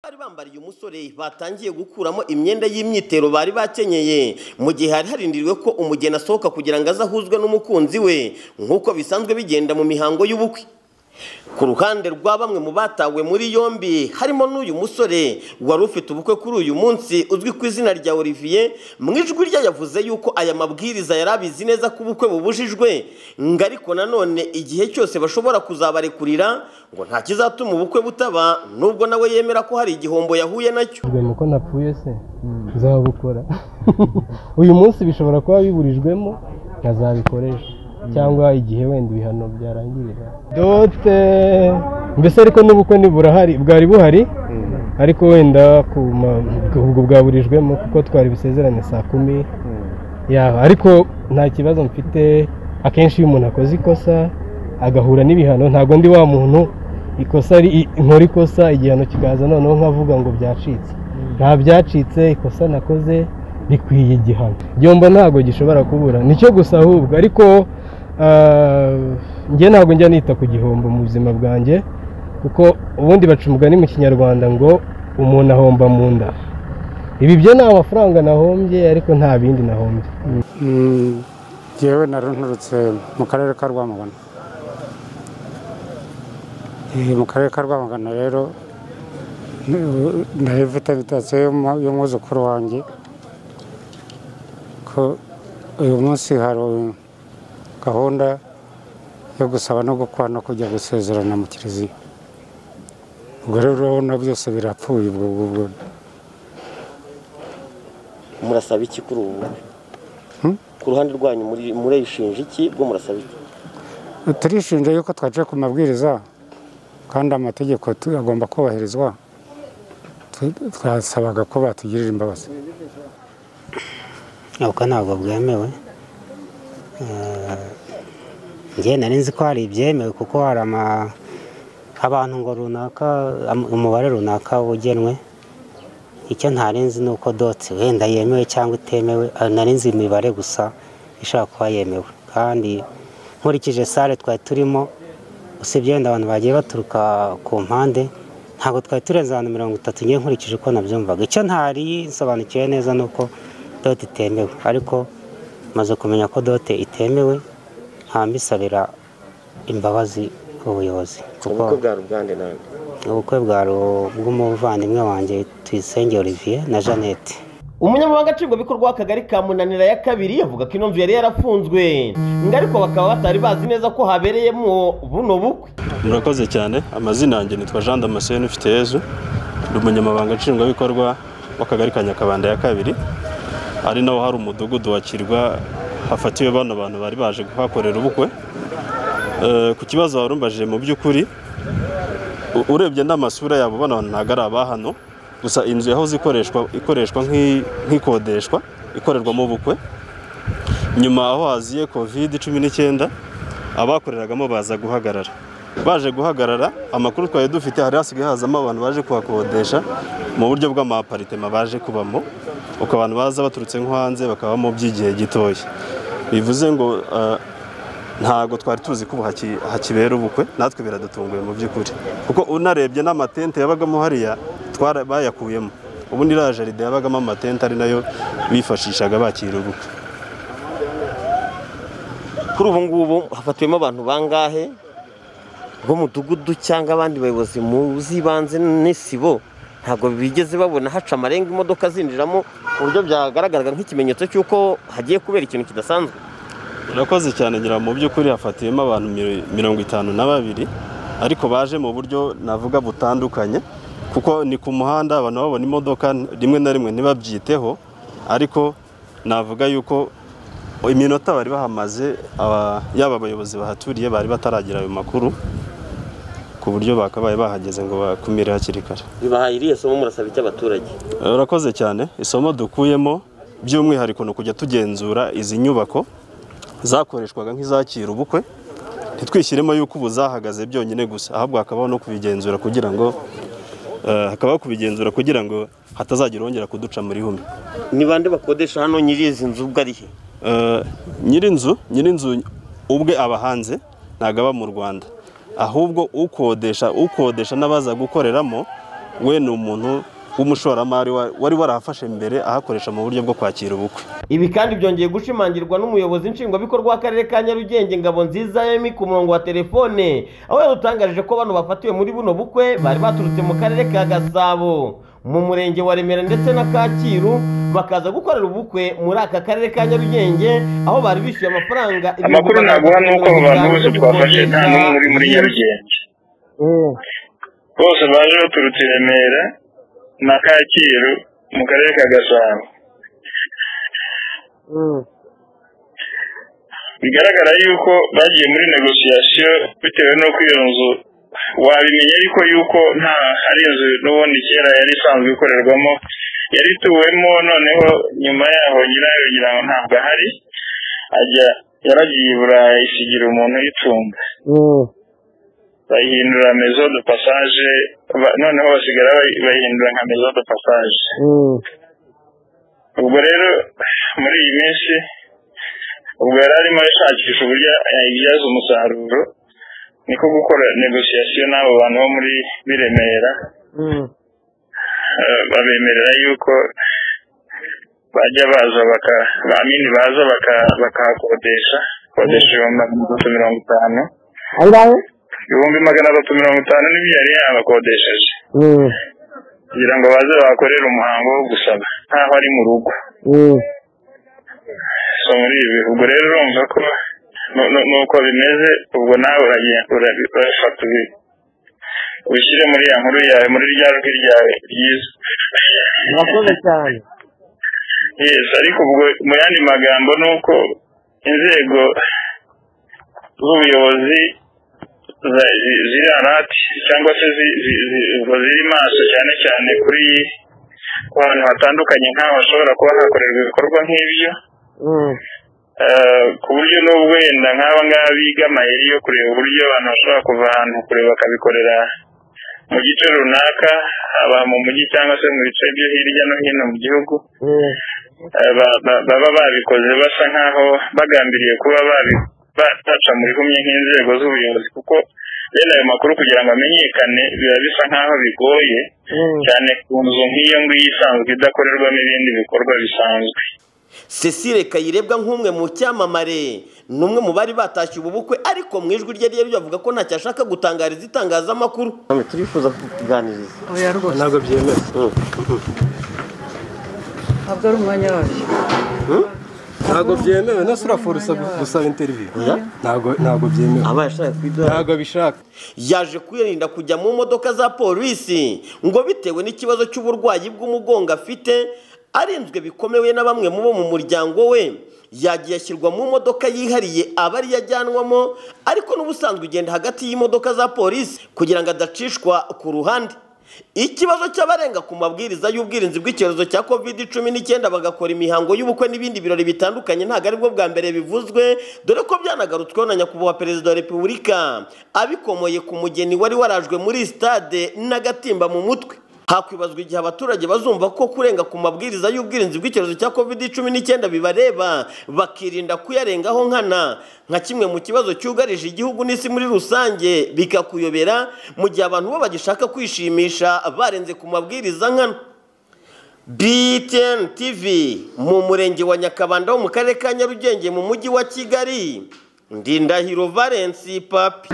bari bambariye umusore batangiye gukuramo imyenda y'imyitero bari bakenyeye mu gihe hari harindiriwe ko umugeni asohoka kugira ngo aze ahuzwe n'umukunzi we nk'uko bisanzwe bigenda mu mihango y'ubukwe ku ruhande rwa bamwe mu batawe muri yombi harimo n'uyu musore wari ufite ubukwe kuri uyu munsi uzwi ku izina rya olivier mu ijwi rye yavuze yuko aya mabwiriza yari abizi neza ko ubukwe bubujijwe ngo ariko nanone igihe cyose bashobora kuzabarekurira ngo nta kizatuma ubukwe butaba nubwo nawe yemera ko hari igihombo yahuye nacyo biburijwemo ko napfuye se nzabukora uyu munsi bishobora kuba biburijwemo nkazabikoresha cyangwa igihe wenda ibihano byarangirira dote mbese ariko n'ubukwe ntiburahari bwari buhari ariko wenda ku ma- ubwo bwaburijwemo kuko twari busezerane saa kumi yaba ariko nta kibazo mfite akenshi iyo umuntu akoze ikosa agahura n'ibihano ntabwo ndi wa muntu ikosa ari nkora ikosa igihano kikaza noneho nkavuga ngo byacitse nta byacitse ikosa nakoze rikwiye igihano igihombo ntabwo gishobora kubura nicyo gusa ahubwo ariko ah, njye ntabwo njya nita ku gihombo mu buzima bwanjye kuko ubundi baca umugani mu kinyarwanda ngo umuntu ahomba mu nda ibi byo ni amafaranga nahombye ariko nta bindi nahombye Mm, jyewe narunturutse mu karere ka rwamagana Eh, mu karere ka rwamagana rero n- nari mfite invitation y'umu- y'umwuzukuru wanjye ko uyu munsi hari gahunda yo gusaba no gukwa no kujya gusezerana mu kiliziya ubwo rero urabona byose birapfuye ubwo ubwo murasaba iki kuri ubu bukwe? ku ruhande rwanyu muri- murishinja iki bwo murasaba iki turishinja yuko twaciye ku mabwiriza kandi amategeko tu- agomba kubahirizwa Tu- twasabaga ko batugirira imbabazi ubwo ntabwo bwemewe njye nari nzi ko hari ibyemewe kuko hari ama- abantu ngo runaka am- umubare runaka ugenwe icyo ntari nzi ni uko doti wenda yemewe cyangwa itemewe ah, nari nzi imibare gusa ishobora kuba yemewe kandi nkurikije sale twari turimo usibye wenda abantu bagiye baturuka ku mpande ntabwo twari turenze abantu mirongo itatu ngiye nkurikije uko nabyumvaga icyo ntari nsobanukiwe neza ni uko dote itemewe ariko maze kumenya ko dote itemewe mbisabira imbabazi ubuyobozi kuko ubukwe bwa rugande nawe ubukwe bwa ru- bw'umuvandimwe wanjye tuyisenge olivier na jeannette umunyamabanga nshingwabikorwa w'akagari ka munanira ya kabiri avuga ko ino nzu yari yarafunzwe ngo ariko bakaba batari bazi neza ko habereyemo buno bukwe murakoze cyane amazina yanjye nitwa jean damascene ufite yezu ndi umunyamabanga nshingwabikorwa w'akagari ka nyakabanda ya kabiri ari naho hari umudugudu wa kirwa hafatiwe bano bantu bari baje kuhakorera ubukwe Eh, ku kibazo warumbajije mu by'ukuri u- urebye n'amasura yabo bano bantu ntabwo ari abahano gusa inzu yahoze ikoreshwa ikoreshwa nk'i- nk'ikodeshwa ikorerwamo ubukwe nyuma aho haziye covid cumi n'icyenda abakoreragamo baza guhagarara baje guhagarara amakuru twari dufite hari hasigaye hazamo abantu baje kuhakodesha mu buryo bw'amaparitema baje kubamo uko abantu baza baturutse nko hanze bakabamo by'igihe gitoya bivuze ngo eh, ntabwo twari tuzi ko ubu haki- hakibera ubukwe natwe biradutunguye mu by'ukuri kuko unarebye n'amatente yabagamo hariya twara- bayakuyemo ubundi iriya jaride yabagamo amatente ari nayo bifashishaga bakira ubukwe kuri ubu ngubu hafatiwemo abantu bangahe b'umudugudu cyangwa abandi bayobozi mu z'ibanze n'isibo ntabwo bigeze babona haca amarenga imodoka zinjiramo ku buryo byagaragaraga nk'ikimenyetso cy'uko hagiye kubera ikintu kidasanzwe urakoze cyane ngira mu by'ukuri hafatiyemo abantu mi- mirongo itanu na babiri ariko baje mu buryo navuga butandukanye kuko ni ku muhanda abantu babona imodoka rimwe na rimwe ntibabyiteho ariko navuga yuko iminota bari bahamaze aba- yaba abayobozi bahaturiye bari bataragira ayo makuru ku buryo bakabaye bahageze ngo bakumire hakiri kare bibahaye iriya somo murasaba icy'abaturage urakoze cyane isomo dukuyemo by'umwihariko ni ukujya tugenzura izi nyubako zakoreshwaga nk'izakira ubukwe ntitwishyiremo yuko ubu zahagaze byonyine gusa ahubwo hakabaho no kubigenzura kugira ngo eh, hakabaho kubigenzura kugira ngo hatazagira wongera kuduca muri hume ni bande bakodesha hano nyiri izi nzu ubwo ari he Eh, nyirinzu nyirinzu ubwe aba hanze ntabwo aba mu rwanda ahubwo ukodesha ukodesha n'abaza gukoreramo we ni umuntu w'umushoramari wa- wari warahafashe mbere ahakoresha mu buryo bwo kwakira ubukwe ibi kandi byongeye gushimangirwa n'umuyobozi nshingwabikorwa w'akarere ka nyarugenge ngabo nziza yemi ku murongo wa telefone aho yadutangarije ko bano bafatiwe muri buno bukwe bari baturutse mu karere ka gasabo mu murenge wa remera ndetse na kacyiru bakaza gukorera ubukwe muri aka karere ka nyarugenge aho bari bishyuye amafaranga amakuru naguha ni uko abo bantu bose twafashe nta n'umwe uri muri nyarugenge bose baje baturutse i remera na kacyiru mu karere ka gasabo bigaragara yuko bagiye muri negosiyasiyo bitewe n'uko iyo nzu wabimenya ariko yuko nta ari inzu n'ubundi kera yari isanzwe ikorerwamo yari ituwemo noneho nyuma yaho nyirayo ngira ngo ntabwo ahari ajya yaragiye i burayi isigira umuntu uyitunga bayihindura mezo de passage ba- noneho basigara bayi- bayihindura nka mezo de passage ubwo rero muri iyi minsi ubwo yari arimo ashakisha uburyo yayibyaza umusaruro niko gukora negosiyasiyo n'abo bantu bo muri b'i Remera Eh, babemerera yuko bajya baza baka bamini baza baka- bakahakodesha kodesha ibihumbi magana atatu mirongo itanu ibihumbi magana atatu mirongo itanu n'ibyo yari yabakodesheje kugira ngo baze bahakorere umuhango wo gusaba nkaho ari mu rugo so muri ibi bihugu rero urumva ko nu- nu- nuko bimeze ubwo nawe uragiye urabi- urafata ubi- ubishyire muri ya nkuru yawe muri rya rwi ryawe ryiza murakoze cyane yes ariko ubwo mu yandi magambo ni uko inzego z'ubuyobozi za- zi- ziri arati cyangwa se zi- zi- zi- ubwo ziri maso cyane cyane kuri ku hantu hatandukanye nk'aho hashobora kuba hakorerwa ibikorwa nk'ibyo Mm, Eh, ku buryo n'ubwo wenda nk'aba ngaba biga amayeri yo kureba uburyo abantu bashobora kuva ahantu kure bakabikorera mu gice runaka haba mu mujyi cyangwa se mu bice byo hirya no hino mu gihugu mm, eh, ba- ba- baba babikoze basa nk'aho bagambiriye kuba babi- bataca mu bihumye nk'inzego z'ubuyobozi kuko bene ayo makuru kugira ngo amenyekane biba bisa nk'aho bigoye mm. cyane ku nzu nk'iyo ngiyo isanzwe idakorerwamo ibindi bikorwa bisanzwe Cecile Kayirebwa nk'umwe mu cyamamare ni umwe mu bari batashye ubu bukwe ariko mu ijwi rye rye bavuga ko ntacyo ashaka gutangariza itangazamakuru turifuza kuganiriza oya rwose ntabwo byemewe ntabwo ari umwanya wabyo ntabwo byemewe no surafora gusaba interiviyu ntabwo ntabwo byemewe aba yashaka kwidoha ntabwo abishaka yaje kwirinda kujya mu modoka za polisi ngo bitewe n'ikibazo cy'uburwayi bw'umugongo afite arinzwe bikomewe na bamwe mu bo mu muryango we yagiye ashyirwa mu modoka yihariye aba ariyo ajyanwamo ariko n'ubusanzwe ugenda hagati y'imodoka za polisi kugira ngo adacishwa ku ruhande ikibazo cy'abarenga ku mabwiriza y'ubwirinzi bw'icyorezo cya covid cumi n'icyenda bagakora imihango y'ubukwe n'ibindi birori bitandukanye ntabwo aribwo bwa mbere bivuzwe dore ko byanagarutsweho na nyakubahwa perezida wa repubulika abikomoye ku mugeni wari warajwe muri sitade n'agatimba mu mutwe hakwibazwa igihe abaturage bazumva ko kurenga ku mabwiriza y'ubwirinzi bw'icyorezo cya covid cumi n'icyenda bibareba bakirinda kuyarengaho nkana nka kimwe mu kibazo cyugarije igihugu n'isi muri rusange bikakuyobera mu gihe abantu bo bagishaka kwishimisha barenze ku mabwiriza nkana BTN TV mu murenge wa Nyakabanda wo mu karere ka Nyarugenge mu mujyi wa Kigali Ndindahiro Valence Papi